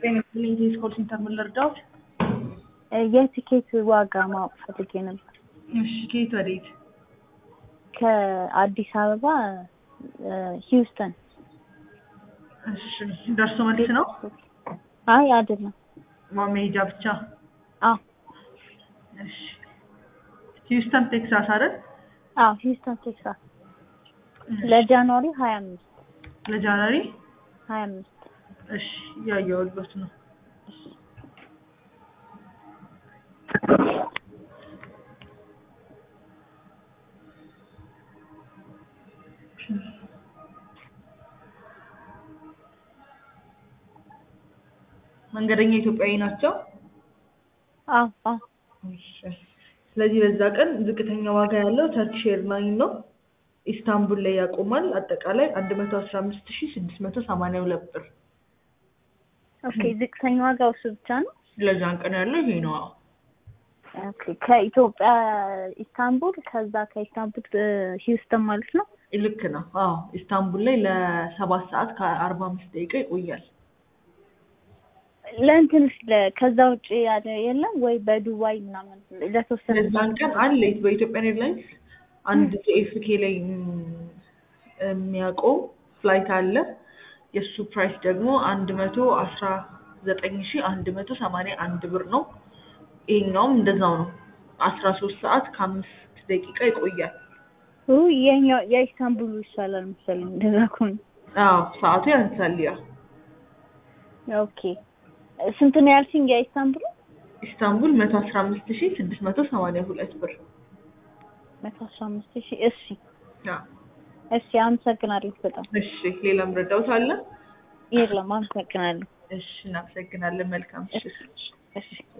ጤና ይስጥልኝ ቴሌኮም ሴንተር ምን ልርዳዎት? የቲኬት ዋጋ ማወቅ ፈልጌ ነበር። እሺ ከየት ወዴት? ከአዲስ አበባ ሂውስተን። እሺ ደርሶ መልስ ነው? አይ አይደለም። መሄጃ ብቻ? አዎ እሺ ሂውስተን ቴክሳስ አይደል? አዎ ሂውስተን ቴክሳስ ለጃንዋሪ ሀያ አምስት ለጃንዋሪ ሀያ አምስት እሺ እያየሁልዎት ነው። መንገደኛ ኢትዮጵያዊ ናቸው? አዎ አዎ እሺ ስለዚህ በዛ ቀን ዝቅተኛ ዋጋ ያለው ተርኪሽ ኤርላይን ነው። ኢስታንቡል ላይ ያቆማል። አጠቃላይ አንድ መቶ አስራ አምስት ሺህ ስድስት መቶ ሰማንያ ሁለት ብር። ኦኬ ዝቅተኛ ዋጋው እሱ ብቻ ነው? ለዛን ቀን ያለው ይሄ ነው። አዎ ኦኬ ከኢትዮጵያ ኢስታንቡል ከዛ ከኢስታንቡል ሂውስተን ማለት ነው? ልክ ነው። አዎ ኢስታንቡል ላይ ለሰባት ሰዓት ከአርባ አምስት ደቂቃ ይቆያል። ለእንትንስ ከዛ ውጭ ያለ የለም ወይ በዱባይ ምናምን ለተወሰነ ለዛን ቀን አለ በኢትዮጵያን ኤርላይንስ አንድ ጄኤፍኬ ላይ የሚያቆም ፍላይት አለ። የእሱ ፕራይስ ደግሞ አንድ መቶ አስራ ዘጠኝ ሺ አንድ መቶ ሰማንያ አንድ ብር ነው። ይሄኛውም እንደዛው ነው። አስራ ሶስት ሰዓት ከአምስት ደቂቃ ይቆያል። የኛው የኢስታንቡሉ ይሻላል መሰለኝ እንደዛ ከሆነ። አዎ ሰዓቱ ያንሳል። ያ ኦኬ ስንት ነው ያልሽኝ? የኢስታንቡሉ ኢስታንቡል መቶ አስራ አምስት ሺ ስድስት መቶ ሰማንያ ሁለት ብር። መቶ አስራ አምስት ሺህ እሺ አዎ እሺ አመሰግናለሁ በጣም እሺ ሌላም ረዳውት አለ? የለም አመሰግናለሁ እሺ እናመሰግናለን። መልካም እሺ እሺ